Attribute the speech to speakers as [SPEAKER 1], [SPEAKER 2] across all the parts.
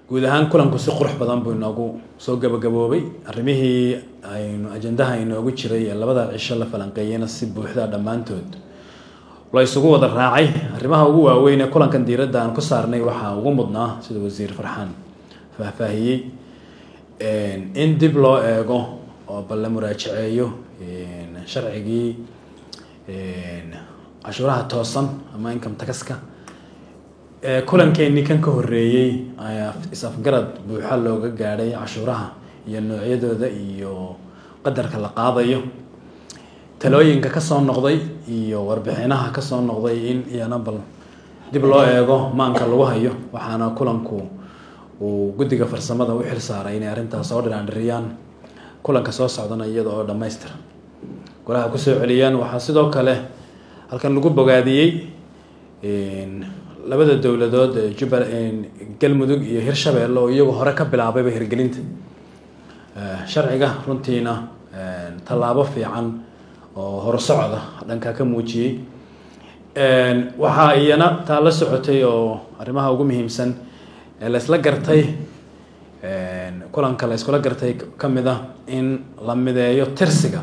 [SPEAKER 1] guud ahaan kulanku si qurux badan buu inoogu soo gabagaboobay arrimihii aynu ajandaha inoogu jiray ee labada cisho la falanqeeyeyna si buuxda dhammaantood la isugu wada raacay arrimaha ugu waaweyn ee kulankan diiradda aan ku saarnay waxaa ugu mudnaa sida wasiir farxaan faahfaahiyey in dib loo eego oo bal la muraajaceeyo sharcigii cashuuraha toosan ama income taxka kulankeenii kan ka horeeyey ayaa is-afgarad buuxa looga gaadhay cashuuraha iyo noocyadooda iyo qadarka la qaadayo talooyinka kasoo noqday iyo warbixinaha kasoo noqday in iyana bal dib loo eego maanka lagu hayo waxaana kulanku uu guddiga farsamada u xil saaray inay arrintaas soo dhiraandhiriyaan kulanka soo socdana iyada oo dhammaystira golaha kusoo celiyaan waxaa sidoo kale halkan lagu bogaadiyey labada dowladood ee jubba galmudug iyo hirshabeelle oo iyagu hore ka bilaabayba hirgelinta sharciga runtiina tallaabo fiican oo horsocda dhanka ka muujiyey waxaa iyana taa la socotay oo arrimaha ugu muhiimsan ee laysla gartay kulanka la yskula gartay kamid ah in la mideeyo tirsiga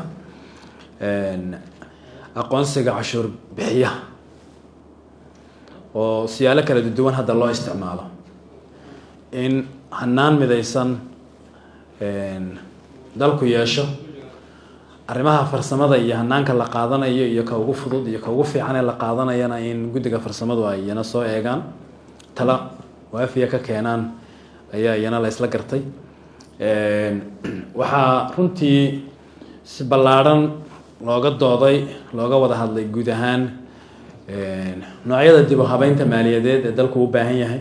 [SPEAKER 1] aqoonsiga cashuur bixiya oo siyaalo kala duwan hadda loo isticmaalo in hanaan midaysan dalku yeesho arrimaha farsamada iyo hanaanka la qaadanayo iyo ka ugu fudud iyo ka ugu fiican ee la qaadanayana in guddiga farsamadu ay iyana soo eegaan tala waafiya ka keenaan ayaa iyana la ysla gartay waxaa runtii si ballaadhan looga dooday looga wada hadlay guud ahaan noocyada dib u habeynta maaliyadeed ee dalku u baahan yahay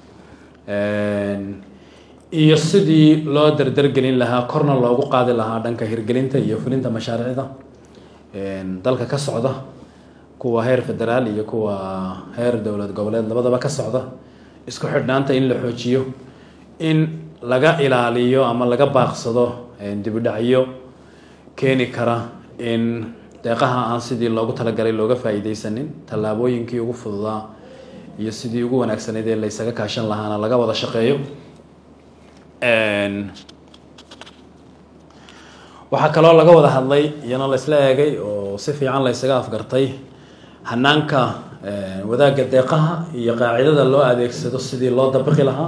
[SPEAKER 1] iyo sidii loo dardargelin lahaa korna loogu qaadi lahaa dhanka hirgelinta iyo fulinta mashaariicda dalka ka socda kuwa heer federaal iyo kuwa heer dowlad goboleed labadaba ka socda isku xidhnaanta in la xoojiyo in laga ilaaliyo ama laga baaqsado dibudhacyo keeni kara in deeqaha aan sidii loogu talagalay looga faa-iideysanin tallaabooyinkii ugu fududaa iyo sidii ugu wanaagsanayd ee laysaga kaashan lahaana laga wada shaqeeyo waxaa kaloo laga wada hadlay iyana la isla eegay oo si fiican la ysaga afgartay hanaanka wadaagga deeqaha iyo qaacidada loo adeegsado sidii loo dabiqi lahaa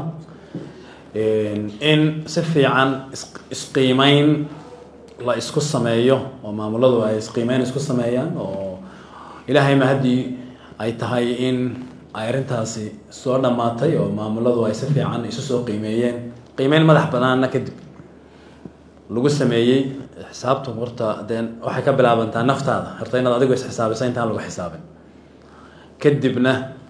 [SPEAKER 1] in si fiican isqiimeyn la isku sameeyo oo maamuladu ay isqiimeyn isku sameeyaan oo ilaahayma haddii ay tahay in ay arrintaasi soo dhammaatay oo maamuladu ay si fiican isu soo qiimeeyeen qiimeyn madax banaanna kadib lagu sameeyey xisaabtu horta dee waxay ka bilaabantaa naftaada horta inaad adigu isxisaabisa intaan lagu xisaabin kadibna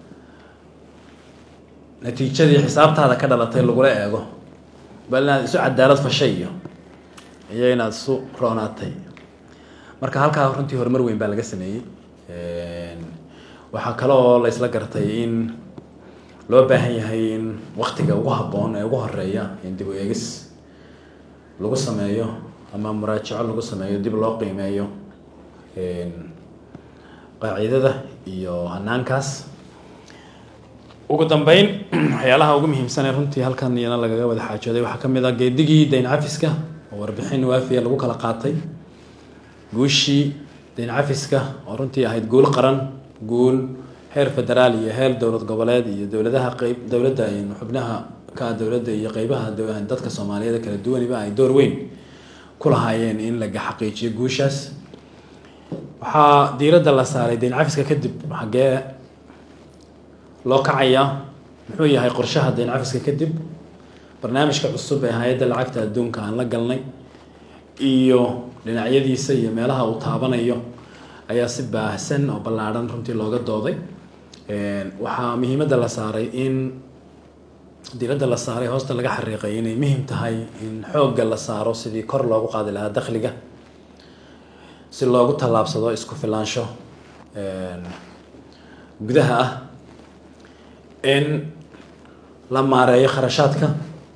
[SPEAKER 1] natiijadii xisaabtaada ka dhalatay lagula eego bal inaad isu cadaalad fashay iyo iyo inaad isu roonaatay marka halkaa runtii horumar weyn baa laga sameeyey waxaa kale oo la isla gartay in loo baahan yahay in waktiga ugu habboon ee ugu horeeya in dib u eegis lagu sameeyo ama muraajaco lagu sameeyo dib loo qiimeeyo qaacidada iyo hanaankaas ugu dambeyn waxyaalaha ugu muhiimsan ee runtii halkan iyana lagaga wada xaajooday waxaa kamid ah geedigii dayn cafiska oo warbixin waafiya lagu kala qaatay guushii dayn cafiska oo runtii ahayd guul qaran guul heer federaal iyo heer dowlad goboleed iyo dowladaha qeyb dowladda xubnaha ka dowladda iyo qeybaha dadka soomaaliyeed kala duwaniba ay door weyn ku lahaayeen in laga xaqiijiyo guushaas waxaa diiradda la saaray dayn cafiska kadib xaggee loo kacayaa muxuu yahay qorshaha dayn cafiska kadib barnaamijka cusub ee hay-adda lacagta adduunka aan la galnay iyo dhinacyadiisa iyo meelaha uu taabanayo ayaa si baahsan oo ballaadhan runtii looga dooday waxaa muhiimadda la saaray in diiradda la saaray hoosta laga xariiqay inay muhim tahay in xoogga la saaro sidii kor loogu qaadi lahaa dakhliga si loogu tallaabsado isku filaansho gudaha ah in la maareeyo kharashaadka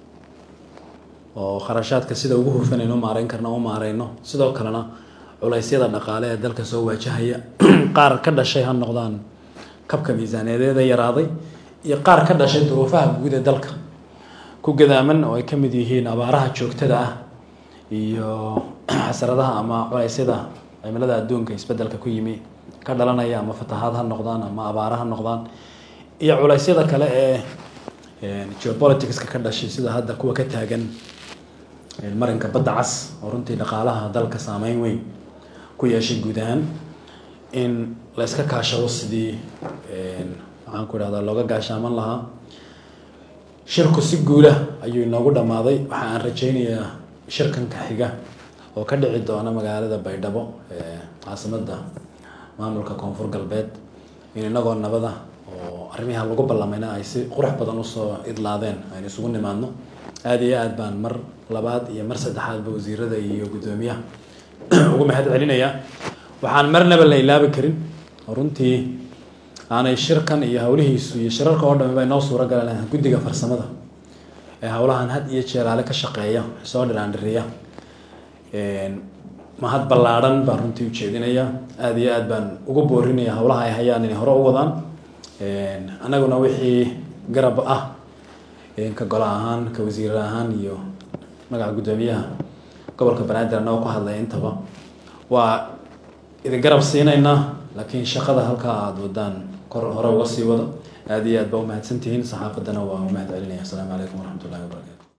[SPEAKER 1] oo kharashaadka sida ugu hufan aynu maareyn karna u maareyno sidoo kalena culeysyada dhaqaale ee dalka soo waajahaya qaar ka dhashay ha noqdaan kabka miisaaneedeeda yaraaday iyo qaar ka dhashay duruufaha guud ee dalka ku ku gadaaman oo ay ka mid yihiin abaaraha joogtada ah iyo xasaradaha ama culeysyada cimilada adduunka isbedelka ku yimi ka dhalanaya ama fatahaad ha noqdaan ama abaara ha noqdaan iyo culeysyada kale ee geopoliticska ka dhashay sida hadda kuwa ka taagan marinka badda cas oo runtii dhaqaalaha dalka saameyn weyn ku yeeshay guud ahaan in la iska kaashado sidii maxaan ku idhahdaa looga gaashaaman lahaa shirku si guula ayuu inoogu dhammaaday waxa aan rajaynayaa shirkanka xiga oo ka dhici doona magaalada baydhabo caasimada maamulka koonfur galbeed in inagoo nabada oo arrimiha lagu ballamayna ay si qurux badan usoo idlaadeen aynu isugu nimaadno aada iyo aad baan mar labaad iyo mar saddexaadba wasiirada iyo guddoomiyaha ugu mahad celinayaa waxaan marnaba la ilaabi karin oo runtii aanay shirkan iyo howlihiisu iyo shirarka oo dhami bay noo suura galan guddiga farsamada ee howlahan had iyo jeeraale ka shaqeeya soo dhiraandhiriya mahad ballaadhan baan runtii ujeedinaya aada iyo aad baan ugu boorinaya howlaha ay hayaan inay hore u wadaan annaguna wixii garab ah ka golo ahaan ka wasiir ahaan iyo magaca guddoomiyaha gobolka banaadir annagoo ku hadlaya intaba waa idin garab siinaynaa laakiin shaqada halkaa aada wadaan kor hore uga sii wado aada iyo aad baa umahadsantihiin saxaafaddana waa umahad celinaya asalaamu calaykum waraxmat ullahi wabarakatu